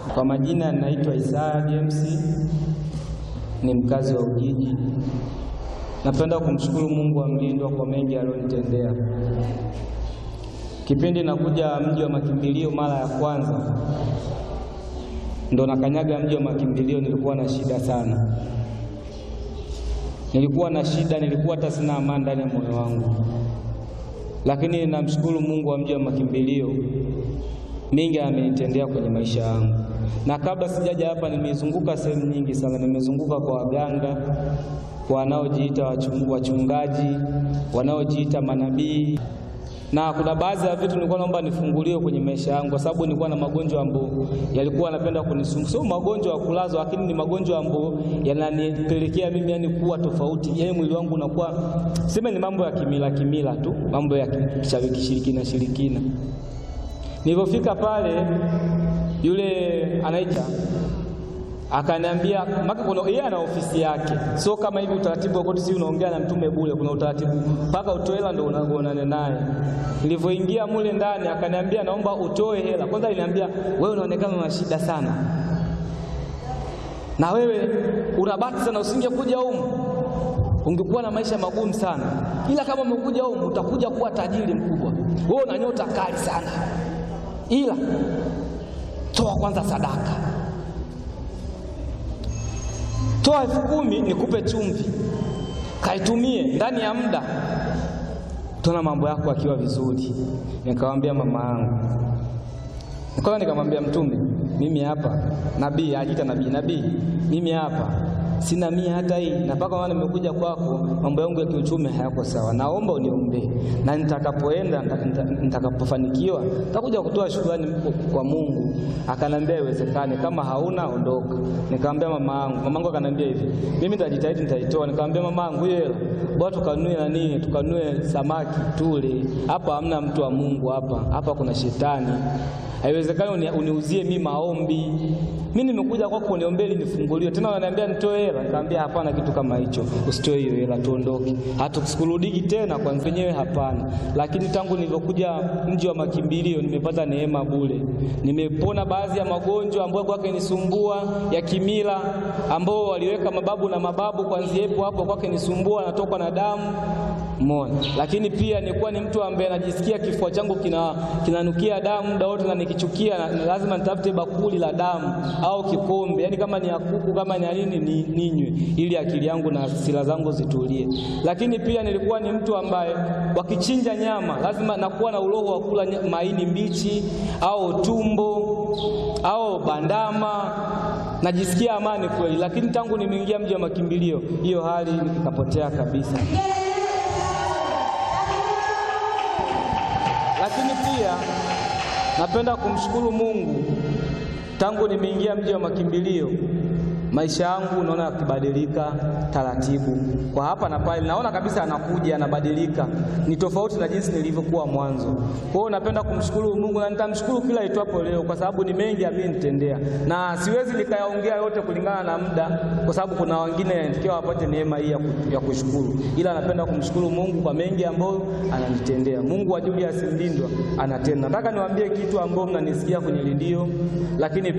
Kwa majina naitwa Isaya James, ni mkazi wa Ujiji. Napenda kumshukuru Mungu wa mlindwa kwa mengi aliyonitendea. Kipindi nakuja mji wa makimbilio mara ya kwanza, ndo nakanyaga mji wa makimbilio, nilikuwa na shida sana, nilikuwa na shida, nilikuwa hata sina amani ndani ya moyo wangu, lakini namshukuru Mungu wa mji wa makimbilio mingi amenitendea kwenye maisha yangu. Na kabla sijaja hapa, nimezunguka sehemu nyingi sana, nimezunguka kwa waganga, kwa wanaojiita wachungaji, wanaojiita manabii, na kuna baadhi ya vitu nilikuwa naomba nifunguliwe kwenye maisha yangu, kwa sababu nilikuwa na magonjwa ambayo yalikuwa yanapenda kunisumbua. Sio magonjwa ya kulazwa, lakini ni magonjwa ambayo yananipelekea mimi yani kuwa tofauti, yani mwili wangu unakuwa sema, ni mambo ya kimila kimila tu, mambo ya kishirikina shirikina Nilipofika pale yule anaita akaniambia, maka kuna yeye ana ofisi yake, sio kama hivi utaratibu wa koti, si unaongea na mtume bure. Kuna utaratibu mpaka utoe hela ndio unaonana naye. Nilivyoingia mule ndani, akaniambia naomba utoe hela kwanza. Aliniambia wewe unaonekana una shida sana, na wewe unabati sana, usingekuja humu ungekuwa na maisha magumu sana, ila kama umekuja humu utakuja kuwa tajiri mkubwa. Wewe una nyota kali sana ila toa kwanza sadaka, toa elfu kumi nikupe chumvi, kaitumie ndani ya muda, tuna mambo yako akiwa vizuri. Nikamwambia mama yangu, kwanza nikamwambia Mtume, mimi hapa nabii, ajiita nabii, nabii, mimi hapa sina mia hata hii, na mpaka maana nimekuja kwako, mambo yangu ya kiuchumi hayako sawa, naomba uniombee, na nitakapoenda nitakapofanikiwa nitakuja kutoa shukrani kwa Mungu. Akanambia iwezekane, kama hauna ondoka. Nikamwambia mama yangu, mama yangu akanambia hivi, mimi nitajitahidi, nitaitoa. Nikamwambia mama yangu, hiyo hela bwana, tukanue nani, tukanue samaki tule. Hapa hamna mtu wa Mungu, hapa hapa kuna shetani. Haiwezekani uniuzie mimi maombi. Mimi nimekuja kwako uniombee ili nifunguliwe. Tena wananiambia nitoe hela. Nikamwambia hapana, kitu kama hicho. Usitoe hiyo hela, tuondoke. Hatukurudiki tena kwa wenyewe, hapana. Lakini tangu nilivyokuja mji wa makimbilio nimepata neema bure. Nimepona baadhi ya magonjwa ambayo kwake nisumbua ya kimila, ambao waliweka mababu na mababu, kwanzia hapo hapo kwake nisumbua, natokwa na damu Mona. Lakini pia nilikuwa ni mtu ambaye najisikia kifua changu kina kinanukia damu muda wote, na nikichukia na lazima nitafute bakuli la damu au kikombe, yaani kama ni ya kuku kama ni nini ni ninywe, ili akili yangu na hasira zangu zitulie. Lakini pia nilikuwa ni mtu ambaye wakichinja nyama lazima nakuwa na uroho wa kula maini mbichi au tumbo au bandama, najisikia amani kweli. Lakini tangu nimeingia mji wa makimbilio, hiyo hali ikapotea kabisa. Lakini pia napenda kumshukuru Mungu, tangu nimeingia mji wa makimbilio maisha yangu naona yakibadilika taratibu, kwa hapa na pale, naona kabisa anakuja anabadilika, ni tofauti na jinsi nilivyokuwa mwanzo. Kwa hiyo napenda kumshukuru Mungu na nitamshukuru kila itwapo leo, kwa sababu ni mengi amenitendea, na siwezi nikayaongea yote kulingana na muda, kwa sababu kuna wengine yanatakiwa wapate neema hii ya kushukuru, ila napenda kumshukuru Mungu kwa mengi ambayo ananitendea. Mungu wa Julius Mlindwa anatenda. Nataka niwaambie kitu ambao mnanisikia kwenye redio, lakini